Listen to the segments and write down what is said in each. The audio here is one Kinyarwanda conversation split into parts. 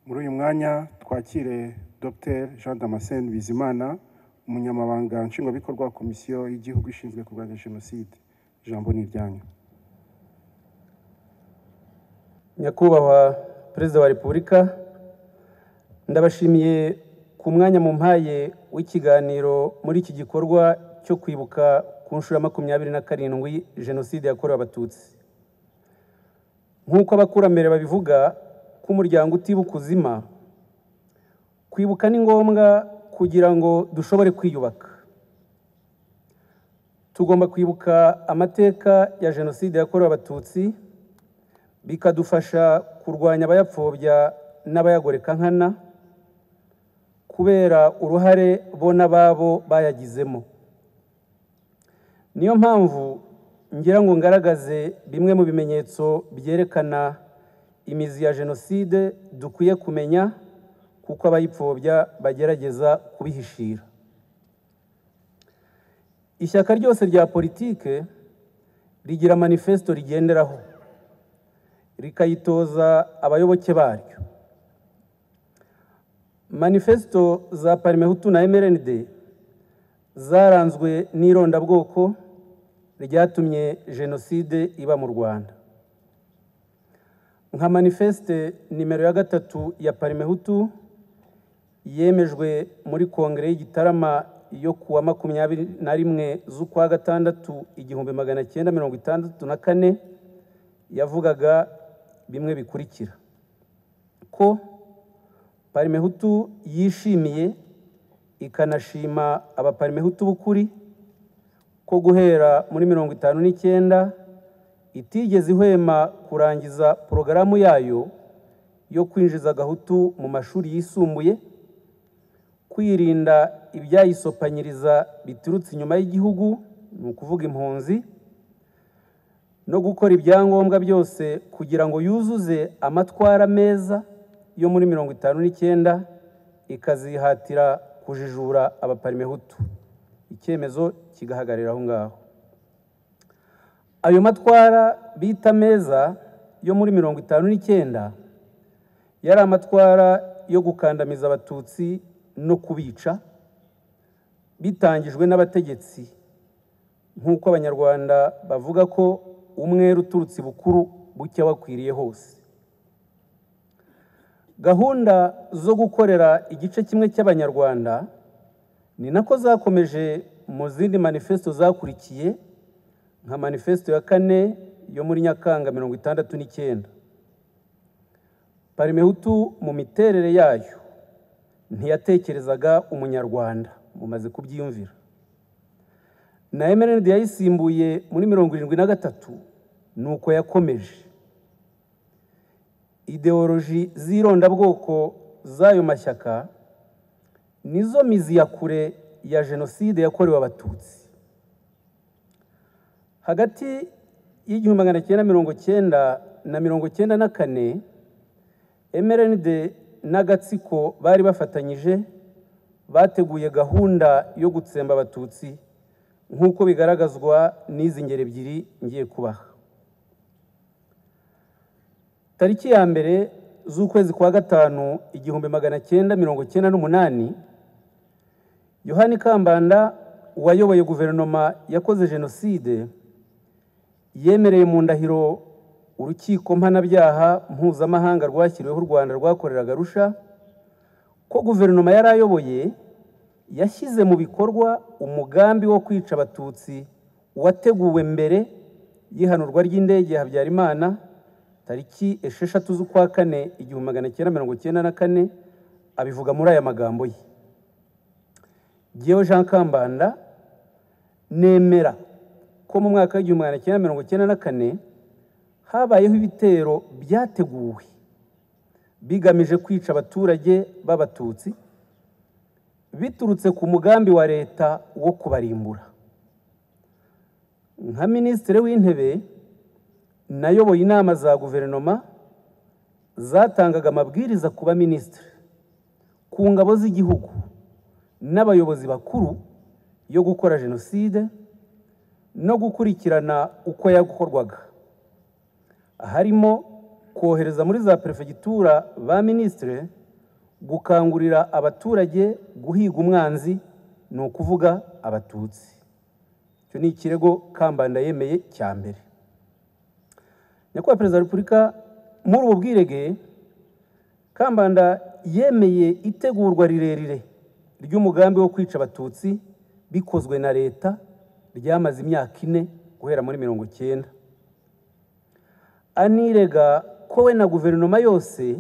muri uyu mwanya twakire dr jean damascene bizimana umunyamabanga nshingwabikorwa wa komisiyo y'igihugu ishinzwe kurwanya jenoside ijambo ni iryanyu nyakubahwa perezida wa repubulika ndabashimiye ku mwanya mu mpaye w'ikiganiro muri iki gikorwa cyo kwibuka ku nshuro ya makumyabiri na karindwi jenoside yakorewe abatutsi nk'uko abakurambere babivuga ko umuryango utibuka uzima kwibuka ni ngombwa kugira ngo dushobore kwiyubaka tugomba kwibuka amateka ya jenoside yakorewe abatutsi bikadufasha kurwanya abayapfobya n'abayagoreka nkana kubera uruhare bo n'ababo bayagizemo niyo mpamvu ngira ngo ngaragaze bimwe mu bimenyetso byerekana imizi ya jenoside dukwiye kumenya kuko abayipfobya bagerageza kubihishira ishyaka ryose rya politike rigira manifesto rigenderaho rikayitoza abayoboke baryo manifesto za parimehutu na mrnd zaranzwe n'irondabwoko ryatumye jenoside iba mu rwanda nka manifeste nimero ya gatatu ya parimehutu yemejwe muri kongere y'igitarama yo ku wa makumyabiri na rimwe z'ukwa gatandatu igihumbi magana cyenda mirongo itandatu na kane yavugaga bimwe bikurikira ko parimehutu yishimiye ikanashima abaparimehutu b'ukuri ko guhera muri mirongo itanu n'icyenda itigeze ihwema kurangiza porogaramu yayo yo kwinjiza gahutu mu mashuri yisumbuye kwirinda ibyayisopanyiriza biturutse inyuma y'igihugu ni ukuvuga impunzi no gukora ibyangombwa byose kugira ngo yuzuze amatwara meza yo muri mirongo itanu n'icyenda ikazihatira kujijura abaparimehutu icyemezo kigahagarira aho ngaho ayo matwara bita meza yo muri mirongo itanu n'icyenda yari amatwara yo gukandamiza abatutsi no kubica bitangijwe n'abategetsi nk'uko abanyarwanda bavuga ko umwere uturutse bukuru buke wakwiriye hose gahunda zo gukorera igice kimwe cy'abanyarwanda ni nako zakomeje mu zindi manifesto zakurikiye nka manifesto ya kane yo muri nyakanga mirongo itandatu n'icyenda parimehutu mu miterere yayo ntiyatekerezaga umunyarwanda mumaze kubyiyumvira na emerenide yayisimbuye muri mirongo irindwi na gatatu ni uko yakomeje ideoloji z'irondabwoko z'ayo mashyaka nizo mizi ya kure ya jenoside yakorewe abatutsi hagati y'igihumbi magana cyenda mirongo cyenda na mirongo cyenda na kane mrnd n'agatsiko bari bafatanyije bateguye gahunda yo gutsemba abatutsi nk'uko bigaragazwa n'izi ngero ebyiri ngiye kubaha tariki ya mbere z'ukwezi kwa gatanu igihumbi magana cyenda mirongo cyenda n'umunani yohani kambanda wayoboye guverinoma yakoze jenoside yemereye mu ndahiro urukiko mpanabyaha mpuzamahanga rwashyiriweho u rwanda rwakoreraga rusha ko guverinoma yari ayoboye yashyize mu bikorwa umugambi wo kwica abatutsi wateguwe mbere y'ihanurwa ry'indege ya habyarimana tariki esheshatu z'ukwa kane igihumbi magana cyenda mirongo cyenda na kane abivuga muri aya magambo ye Geho Jean Kambanda nemera ko mu mwaka w'igihumbi magana cyenda mirongo cyenda na kane habayeho ibitero byateguwe bigamije kwica abaturage b'abatutsi biturutse ku mugambi wa leta wo kubarimbura nka minisitiri w'intebe nayoboye inama za guverinoma zatangaga amabwiriza ku baminisitiri ku ngabo z'igihugu n'abayobozi bakuru yo gukora jenoside no gukurikirana uko yakorwaga harimo kohereza muri za perefegitura ba minisitire gukangurira abaturage guhiga umwanzi ni ukuvuga abatutsi icyo ni ikirego kambanda yemeye cya mbere nyakubahwa perezida wa repubulika muri ubu bwirege kambanda yemeye itegurwa rirerire ry'umugambi wo kwica abatutsi bikozwe na leta ryamaze imyaka ine guhera muri mirongo icyenda anirega ko we na guverinoma yose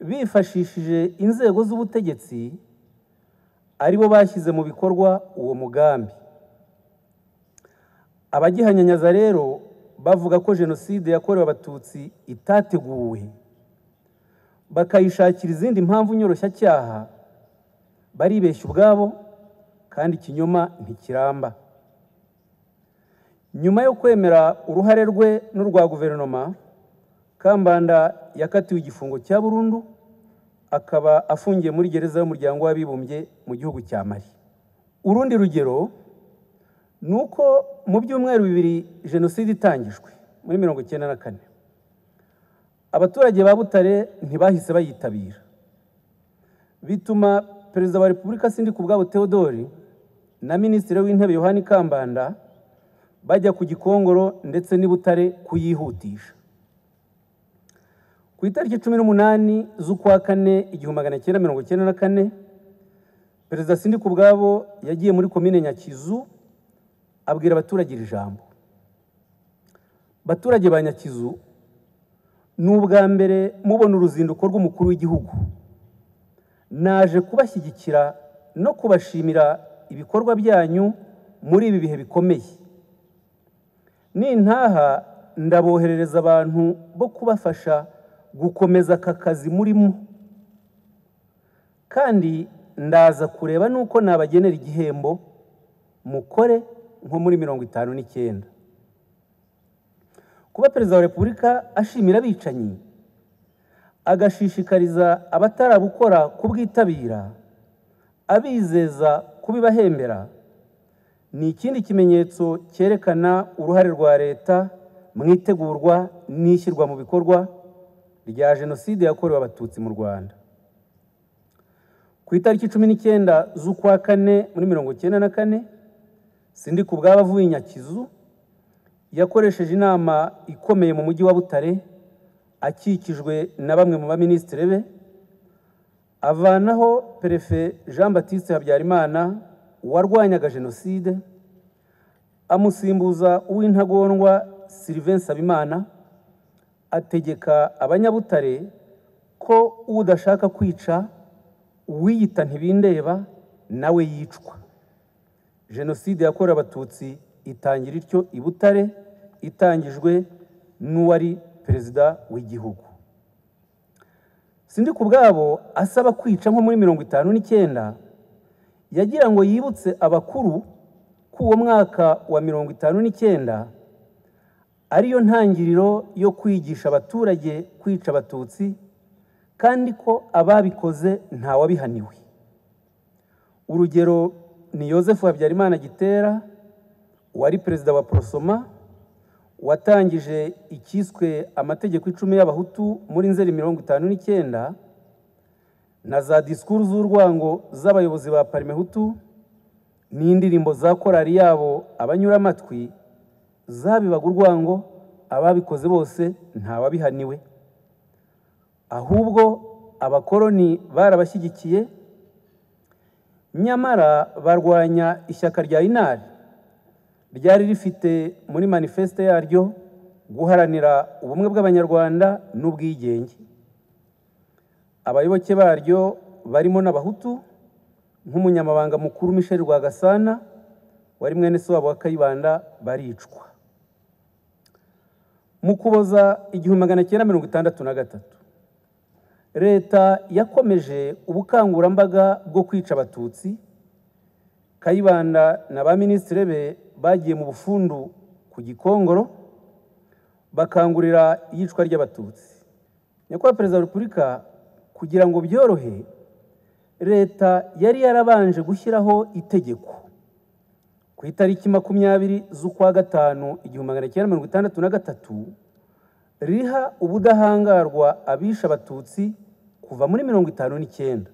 bifashishije inzego z'ubutegetsi aribo bashyize mu bikorwa uwo mugambi abagihanyanyaza rero bavuga ko jenoside yakorewe abatutsi itateguwe bakayishakira izindi mpamvu nyoroshya baribeshya ubwabo kandi ikinyoma ntikiramba nyuma yo kwemera uruhare rwe n'urwa guverinoma kambanda yakatiwe igifungo cya burundu akaba afungiye muri gereza y'umuryango w'abibumbye mu gihugu cya mari urundi rugero ni uko mu byumweru bibiri jenoside itangijwe muri mirongo icyenda na kane abaturage ba butare ntibahise bayitabira bituma perezida wa repubulika sindi ku bwabo theodore na minisitiri w'intebe yohani kambanda bajya ku gikongoro ndetse n'i Butare kuyihutisha ku itariki cumi n'umunani z'ukwa kane igihumbi magana cyenda mirongo icyenda na kane perezida sindi ku bwabo yagiye muri komine nyakizu abwira abaturage iri jambo baturage ba nyakizu ni ubwa mbere mubona uruzinduko rw'umukuru w'igihugu naje kubashyigikira no kubashimira ibikorwa byanyu muri ibi bihe bikomeye nintaha ndaboherereza abantu bo kubafasha gukomeza aka kazi murimo kandi ndaza kureba n'uko nabagenera igihembo mukore nko muri mirongo itanu n'icyenda kuba perezida wa repubulika ashimira abicanyi agashishikariza abatarabukora kubwitabira abizeza kubibahembera ni ikindi kimenyetso cyerekana uruhare rwa leta mu itegurwa n'ishyirwa mu bikorwa rya jenoside yakorewe abatutsi mu rwanda ku itariki cumi n'icyenda z'ukwa kane muri mirongo icyenda na kane sindi ku bwaba avuye nyakizu yakoresheje inama ikomeye mu mujyi wa butare akikijwe na bamwe mu baminisitiri be avanaho perefe jean batiste habyarimana warwanyaga jenoside amusimbuza uw'intagondwa sylvain sabimana ategeka abanyabutare ko udashaka kwica uwiyita ntibindeba nawe yicwa jenoside yakorewe abatutsi itangira ityo i butare itangijwe n'uwari perezida w'igihugu sindi ku bwabo asaba kwica nko muri mirongo itanu n'icyenda yagira ngo yibutse abakuru ko uwo mwaka wa mirongo itanu n'icyenda ariyo ntangiriro yo kwigisha abaturage kwica abatutsi kandi ko ababikoze ntawabihaniwe urugero ni Yosefu habyarimana gitera wari perezida wa porosoma watangije icyiswe amategeko icumi y'abahutu muri nzeri mirongo itanu n'icyenda na za disikuru z'urwango z'abayobozi ba parimehutu n'indirimbo za korari yabo abanyura amatwi zabibaga urwango ababikoze bose ntawabihaniwe ahubwo abakoloni barabashyigikiye nyamara barwanya ishyaka rya inari ryari rifite muri manifeste yaryo guharanira ubumwe bw'abanyarwanda n'ubwigenge abayoboke baryo barimo n'abahutu nk'umunyamabanga mukuru michel rwagasana wari mwene se wabo wa kayibanda baricwa mu kuboza igihumbi magana cyenda mirongo itandatu na gatatu leta yakomeje ubukangurambaga bwo kwica abatutsi kayibanda na ba minisitiri be bagiye mu bufundu ku gikongoro bakangurira iyicwa ry'abatutsi nyakubahwa perezida wa repubulika kugira ngo byorohe leta yari yarabanje gushyiraho itegeko ku itariki makumyabiri z'ukwa gatanu igihumbi magana cyenda mirongo itandatu na gatatu riha ubudahangarwa abisha abatutsi kuva muri mirongo itanu n'icyenda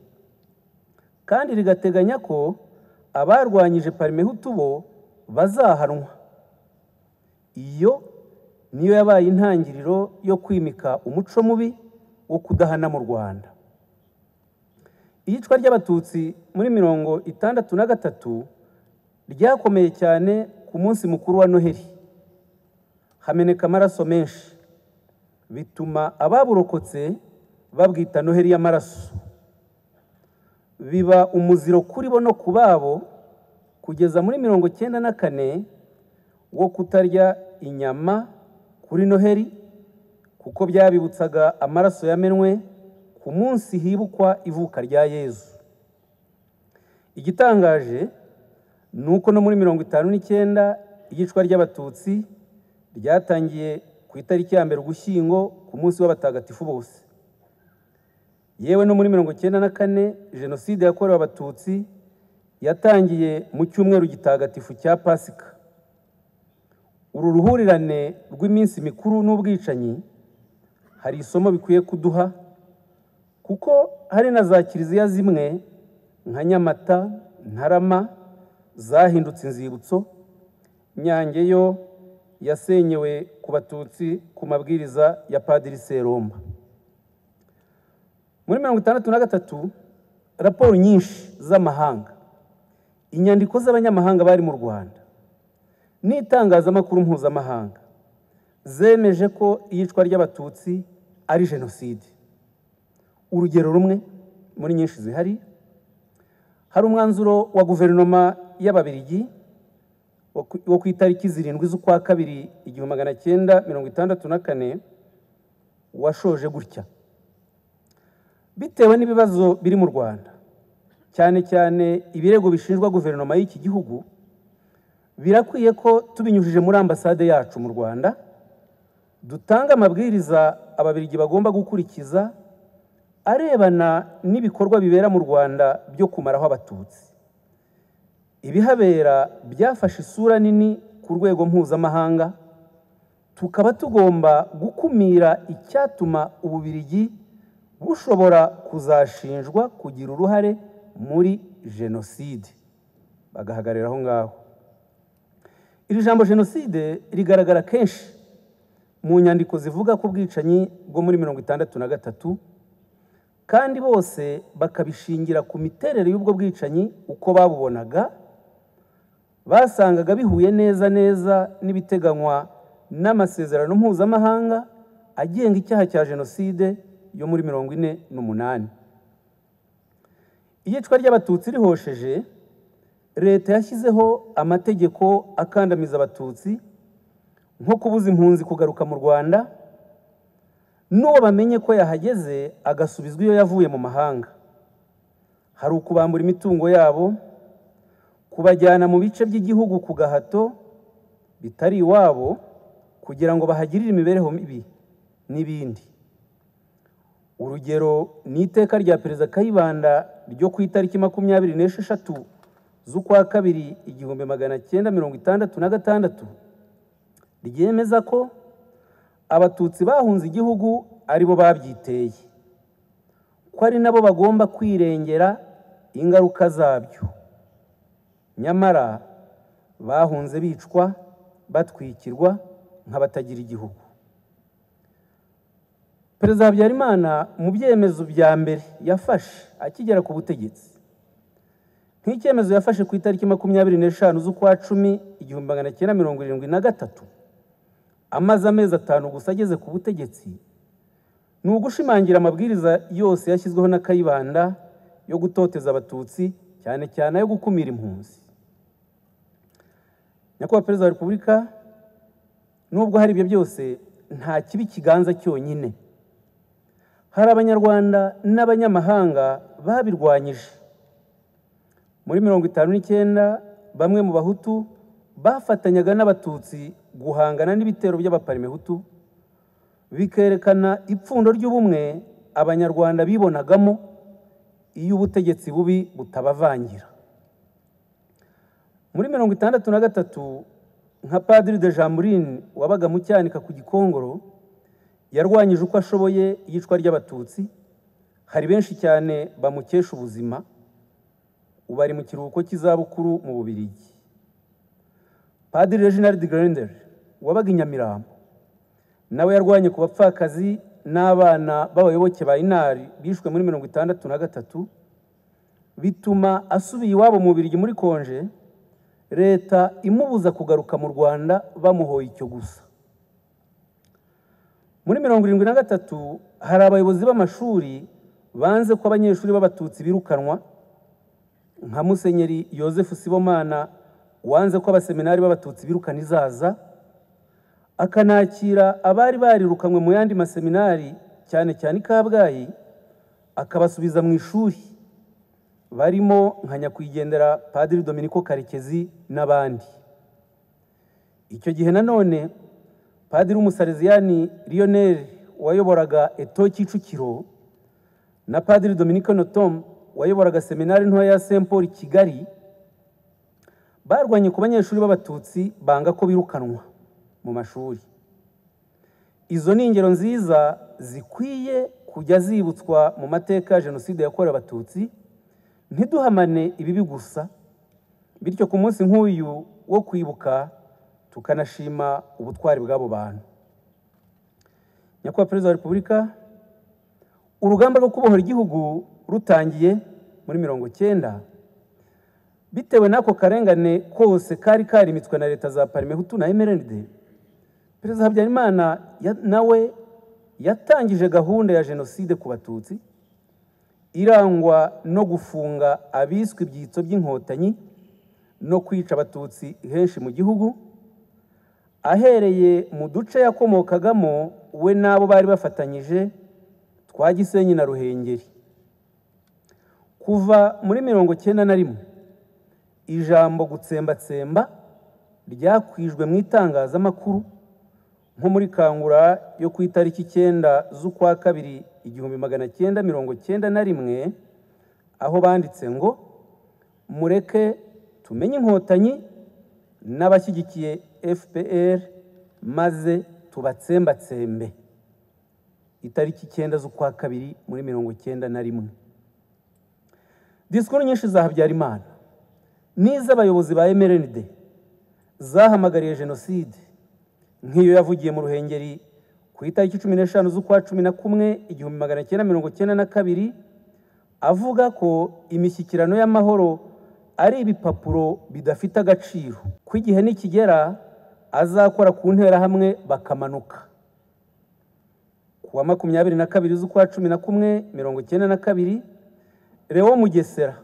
kandi rigateganya ko abarwanyije parimehutu bo bazahanwa iyo niyo yabaye intangiriro yo kwimika umuco mubi wo kudahana mu rwanda iyicwa ry'abatutsi muri mirongo itandatu na gatatu ryakomeye cyane ku munsi mukuru wa noheli hameneka amaraso menshi bituma ababurokotse babwita noheli y'amaraso biba umuziro kuri bo no ku babo kugeza muri mirongo cyenda na kane wo kutarya inyama kuri noheli kuko byabibutsaga amaraso yamenwe ku munsi hibukwa ivuka rya yezu igitangaje ni uko no muri mirongo itanu n'icyenda iyicwa ry'abatutsi ryatangiye ku itariki ya mbere ugushyingo ku munsi w'abatagatifu bose yewe no muri mirongo icyenda na kane jenoside yakorewe abatutsi yatangiye mu cyumweru gitagatifu cya pasika uru ruhurirane rw'iminsi mikuru n'ubwicanyi hari isomo bikwiye kuduha kuko hari na za kiliziya zimwe nka nyamata ntarama zahindutse inzibutso nyange yo yasenyewe ku batutsi ku mabwiriza ya padiri seromba muri mirongo itandatu na gatatu raporo nyinshi z'amahanga inyandiko z'abanyamahanga bari mu rwanda n'itangazamakuru mpuzamahanga zemeje ko iyicwa ry'abatutsi ari jenoside urugero rumwe muri nyinshi zihari hari umwanzuro wa guverinoma y'ababirigi wo ku itariki zirindwi z'ukwa kabiri igihumbi magana cyenda mirongo itandatu na kane washoje gutya bitewe n'ibibazo biri mu rwanda cyane cyane ibirego bishinjwa guverinoma y'iki gihugu birakwiye ko tubinyujije muri ambasade yacu mu rwanda dutanga amabwiriza ababirigi bagomba gukurikiza arebana n'ibikorwa bibera mu rwanda byo kumaraho abatutsi ibihabera byafashe isura nini ku rwego mpuzamahanga tukaba tugomba gukumira icyatuma ububirigi bushobora kuzashinjwa kugira uruhare muri jenoside bagahagarara aho ngaho iri jambo jenoside rigaragara kenshi mu nyandiko zivuga ku bwicanyi bwo muri mirongo itandatu na gatatu kandi bose bakabishingira ku miterere y'ubwo bwicanyi uko babubonaga basangaga bihuye neza neza n'ibiteganywa n'amasezerano mpuzamahanga agenga icyaha cya jenoside yo muri mirongo ine n'umunani iyicwa ry'abatutsi rihosheje leta yashyizeho amategeko akandamiza abatutsi nko kubuza impunzi kugaruka mu rwanda n'uwo bamenye ko yahageze agasubizwa iyo yavuye mu mahanga hari ukubambura imitungo yabo kubajyana mu bice by'igihugu ku gahato bitari iwabo kugira ngo bahagirire imibereho mibi n'ibindi urugero ni iteka rya perezida kayibanda ryo ku itariki makumyabiri n'esheshatu z'ukwa kabiri igihumbi magana cyenda mirongo itandatu na gatandatu ryemeza ko abatutsi bahunze igihugu aribo babyiteye ko ari nabo bagomba kwirengera ingaruka zabyo nyamara bahunze bicwa batwikirwa nk'abatagira igihugu perezida habyarimana mu byemezo bya mbere yafashe akigera ku butegetsi nk'icyemezo yafashe ku itariki makumyabiri n'eshanu z'ukwa cumi igihumbi magana cyenda mirongo irindwi na gatatu amaze amezi atanu gusa ageze ku butegetsi ni ugushimangira amabwiriza yose yashyizweho na kayibanda yo gutoteza abatutsi cyane cyane ayo gukumira impunzi nyakubahwa perezida wa repubulika nubwo hari ibyo byose nta kibi kiganza cyonyine hari abanyarwanda n'abanyamahanga babirwanyije muri mirongo itanu n'icyenda bamwe mu bahutu bafatanyaga n'abatutsi guhangana n'ibitero by'abaparimehutu bikerekana ipfundo ry'ubumwe abanyarwanda bibonagamo iyo ubutegetsi bubi butabavangira muri mirongo itandatu na gatatu nka padiri de jamburine wabaga mu cyanika ku gikongoro yarwanyije uko ashoboye iyicwa ry'abatutsi hari benshi cyane bamukesha ubuzima ubu ari mu kiruhuko cy'izabukuru mu bubirigi padiri reginald grendel wabaga i nyamirambo nawe yarwanye ku bapfakazi n'abana b'abayoboke ba inari bishwe muri mirongo itandatu na gatatu bituma asubiye iwabo mu bubirigi muri konje leta imubuza kugaruka mu rwanda bamuhoye icyo gusa muri mirongo irindwi na gatatu hari abayobozi b'amashuri banze ko abanyeshuri b'abatutsi birukanwa nka musenyeri yosefu sibomana wanze ko abaseminari b'abatutsi birukana izaza akanakira abari barirukanywe mu yandi maseminari cyane cyane i kabgayi akabasubiza mu ishuri barimo nka nyakwigendera padiri dominiko karekezi n'abandi icyo gihe nanone padiri w'umusareziyani lionel wayoboraga eto kicukiro na padiri dominiko notom wayoboraga seminari ntoya ya saint paul kigali barwanye ku banyeshuri b'abatutsi banga ko birukanwa mu mashuri izo ni ingero nziza zikwiye kujya zibutswa mu mateka ya jenoside yakorewe abatutsi ntiduhamane ibibi gusa bityo ku munsi nk'uyu wo kwibuka tukanashima ubutwari bw'abo bantu nyakubahwa perezida wa repubulika urugamba rwo kubohora igihugu rutangiye muri mirongo cyenda bitewe n'ako karengane kose kari karimitswe na leta za parime hutu na emeride perezida habyarimana nawe yatangije gahunda ya jenoside ku batutsi irangwa no gufunga abiswe ibyitso by'inkotanyi no kwica abatutsi henshi mu gihugu ahereye mu duce yakomokagamo we n'abo bari bafatanyije twa gisenyi na ruhengeri kuva muri mirongo cyenda na rimwe ijambo gutsembatsemba ryakwijwe mu itangazamakuru nko muri kangura yo ku itariki icyenda z'ukwa kabiri igihumbi magana cyenda mirongo cyenda na rimwe aho banditse ngo mureke tumenye inkotanyi n'abashyigikiye fpr maze tubatsembatsembe itariki icyenda z'ukwa kabiri muri mirongo icyenda na rimwe disikuru nyinshi za habyarimana n'iz'abayobozi ba mrnd zahamagariye jenoside nk'iyo yavugiye mu ruhengeri ku itariki cumi n'eshanu z'ukwa cumi na kumwe igihumbi magana cyenda mirongo cyenda na kabiri avuga ko imishyikirano y'amahoro ari ibipapuro bidafite agaciro ko igihe nikigera azakora ku nterahamwe bakamanuka ku wa makumyabiri na kabiri z'ukwa cumi na kumwe mirongo icyenda na kabiri Leo Mugesera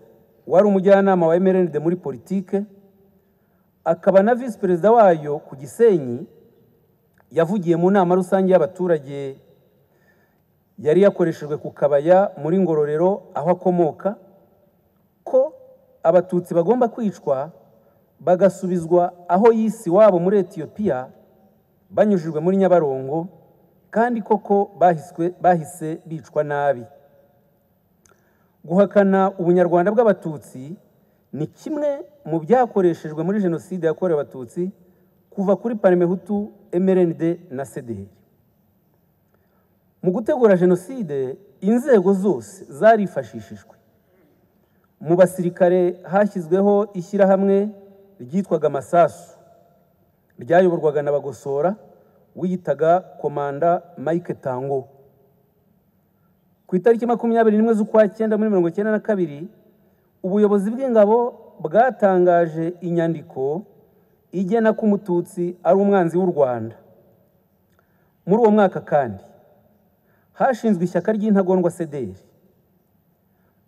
wari umujyanama wa MRND muri politike akaba na visi perezida wayo ku Gisenyi yavugiye mu nama rusange y'abaturage yari yakoreshejwe ku kabaya muri Ngororero aho akomoka ko abatutsi bagomba kwicwa bagasubizwa aho yisi wabo muri etiyopiya banyujijwe muri nyabarongo kandi koko bahise bicwa nabi guhakana ubunyarwanda bw'abatutsi ni kimwe mu byakoreshejwe muri jenoside yakorewe abatutsi kuva kuri parimehutu mrnd na cdr mu gutegura jenoside inzego zose zarifashishijwe mu basirikare hashyizweho ishyirahamwe ryitwaga amasasu ryayoborwaga na bagosora wiyitaga komanda mike tango ku itariki makumyabiri n'imwe z'ukwa cyenda muri mirongo icyenda na kabiri ubuyobozi bw'ingabo bwatangaje inyandiko igena ko umututsi ari umwanzi w'u rwanda muri uwo mwaka kandi hashinzwe ishyaka ry'intagondwa sederi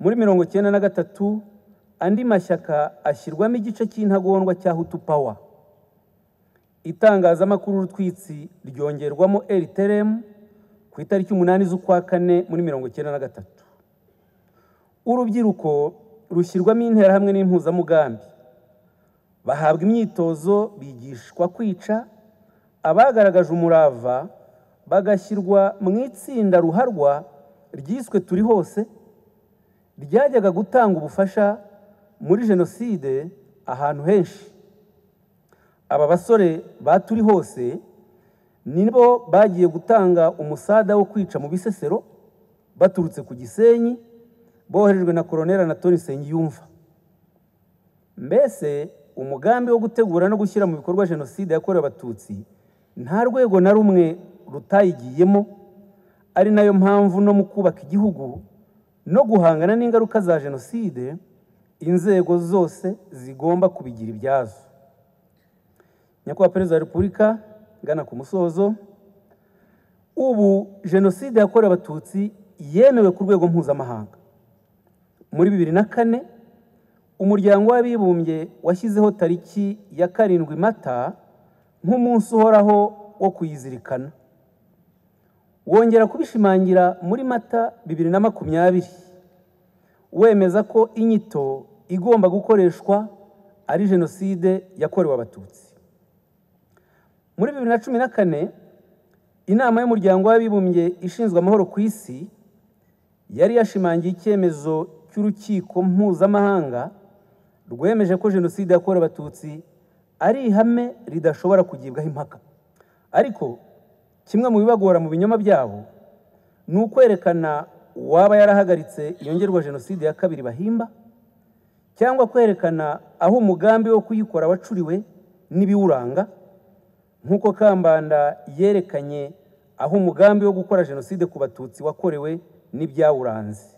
muri mirongo icyenda na gatatu andi mashyaka ashyirwamo igice cy'intagondwa cya hutu pawa itangazamakuru urutwitsi ryongerwamo eriteremu ku itariki umunani z'ukwa kane muri mirongo icyenda na gatatu urubyiruko rushyirwamo interahamwe n'impuzamugambi bahabwa imyitozo bigishwa kwica abagaragaje umurava bagashyirwa mu itsinda ruharwa ryiswe turi hose ryajyaga gutanga ubufasha muri jenoside ahantu henshi aba basore baturi hose nibo bagiye gutanga umusada wo kwica mu bisesero baturutse ku gisenyi boherejwe na koroneri anatoni nsengiyumva mbese umugambi wo gutegura no gushyira mu bikorwa jenoside yakorewe abatutsi nta rwego na rumwe rutayigiyemo ari nayo mpamvu no mu kubaka igihugu no guhangana n'ingaruka za jenoside inzego zose zigomba kubigira ibyazo nyakubahwa perezida wa repubulika ngana ku musozo ubu jenoside yakorewe abatutsi yemewe ku rwego mpuzamahanga muri bibiri na kane umuryango w'abibumbye washyizeho tariki ya karindwi mata nk'umunsi uhoraho wo kuyizirikana wongera kubishimangira muri mata bibiri na makumyabiri wemeza ko inyito igomba gukoreshwa ari jenoside yakorewe abatutsi muri bibiri na cumi na kane inama y'umuryango w'abibumbye ishinzwe amahoro ku isi yari yashimangiye icyemezo cy'urukiko mpuzamahanga rwemeje ko jenoside yakorewe abatutsi ari ihame ridashobora kugibwaho impaka ariko kimwe mu bibagora mu binyoma byabo ni ukwerekana uwaba yarahagaritse yongerwa jenoside ya kabiri bahimba cyangwa kwerekana aho umugambi wo kuyikora wacuriwe n'ibiwuranga nk'uko kambanda yerekanye aho umugambi wo gukora jenoside ku batutsi wakorewe n'ibyawuranze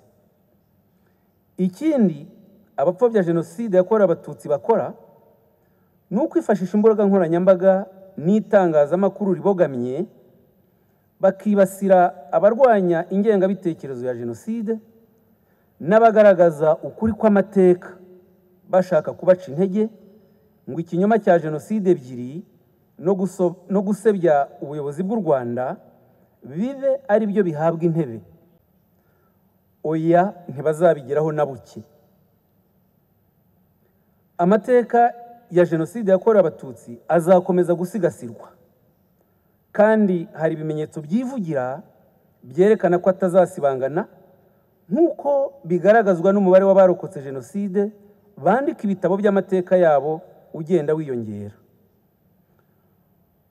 ikindi abapfobya jenoside yakorewe abatutsi bakora ni ukwifashisha imbuga nkoranyambaga n'itangazamakuru ribogamye bakibasira abarwanya ingengabitekerezo ya jenoside n'abagaragaza ukuri kw'amateka bashaka kubaca intege ngo ikinyoma cya jenoside ebyiri no guso- no gusebya ubuyobozi bw'u rwanda bibe ari byo bihabwa intebe oya ntibazabigeraho na buke amateka ya jenoside yakorewe abatutsi azakomeza gusigasirwa kandi hari ibimenyetso byivugira byerekana ko atazasibangana nk'uko bigaragazwa n'umubare w'abarokotse jenoside bandika ibitabo by'amateka yabo ugenda wiyongera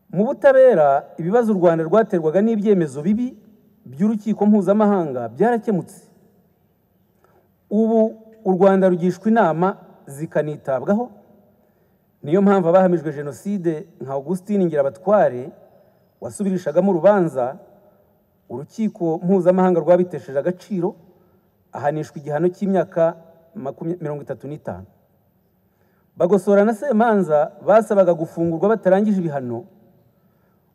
mu butabera ibibazo u rwanda rwaterwaga n'ibyemezo bibi by'urukiko mpuzamahanga byarakemutse ubu u rwanda rugishwa inama zikanitabwaho niyo mpamvu abahamijwe jenoside nka augustin ngirabatware wasubirishagamo urubanza urukiko mpuzamahanga rwabitesheje agaciro ahanishwa igihano cy'imyaka makumya- mirongo itatu n'itanu bagosora na semanza basabaga gufungurwa batarangije ibihano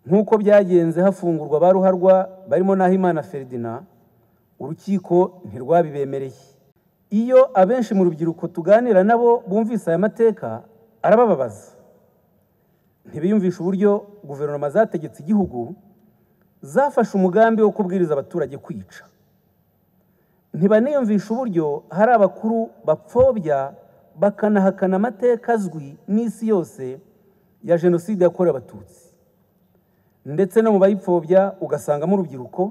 nk'uko byagenze hafungurwa ba ruharwa barimo n'ahimana feridina urukiko ntirwabibemereye iyo abenshi mu rubyiruko tuganira nabo bumvise aya mateka arabababaza ntibiyumvisha uburyo guverinoma zategetse igihugu zafashe umugambi wo kubwiriza abaturage kwica ntibaniyumvisha uburyo hari abakuru bapfobya bakanahakana amateka azwi n'isi yose ya jenoside yakorewe abatutsi ndetse no mu bayipfobya ugasangamo urubyiruko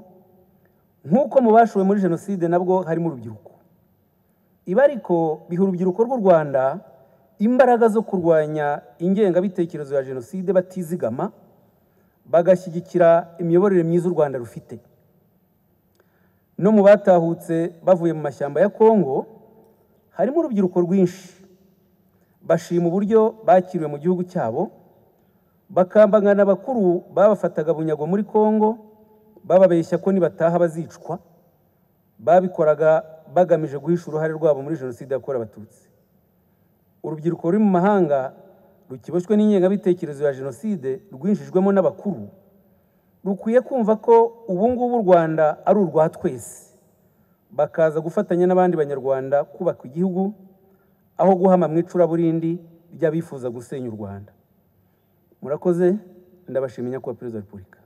nk'uko mu bashowe muri jenoside nabwo harimo urubyiruko ibi ariko biha urubyiruko rw'u rwanda imbaraga zo kurwanya ingengabitekerezo ya jenoside batizigama bagashyigikira imiyoborere myiza u rwanda rufite no mu batahutse bavuye mu mashyamba ya kongo harimo urubyiruko rwinshi bashima uburyo bakiriwe mu gihugu cyabo bakambangana abakuru babafataga bunyago muri kongo bababeshya ko nibataha bazicwa babikoraga bagamije guhisha uruhare rwabo muri jenoside yakorewe abatutsi urubyiruko ruri mu mahanga rukiboshywe n'ingengabitekerezo ya jenoside rwinjijwemo n'abakuru rukwiye kumva ko ubu ngubu u rwanda ari urwa twese bakaza gufatanya n'abandi banyarwanda kubaka igihugu aho guhama mu icuraburindi ry'abifuza gusenya u rwanda murakoze ndabashimiye nyakubahwa perezida wa repubulika